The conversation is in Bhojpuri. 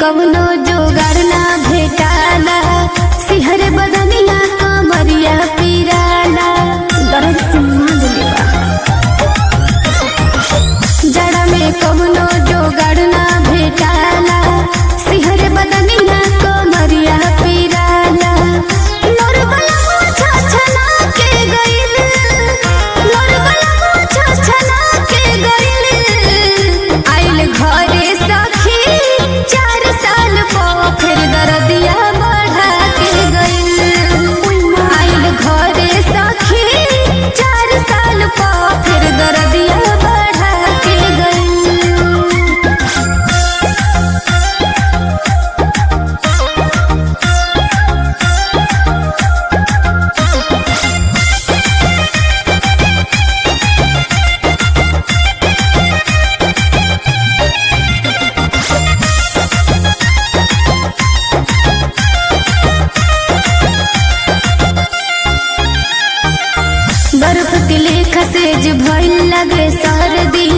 कवनो जोगाड़ ना भेटाला सिहर बदनिया कमरिया पिराला दर्द से मांग लेवा जड़ा में कवनो जोगाड़ ना भेटाला सिहर बदनिया कमरिया पिराला लोर बला मुछा छना के गइल लोर बला मुछा छना के गइल आइल घरे सखी चार साल पो फिर दरदिया बढ़ा के गइल आइल घरे सखी चार साल पो फिर दरदिया बढ़ा के गइल बर्फ के लेखा सेज भइल लगे सर्दी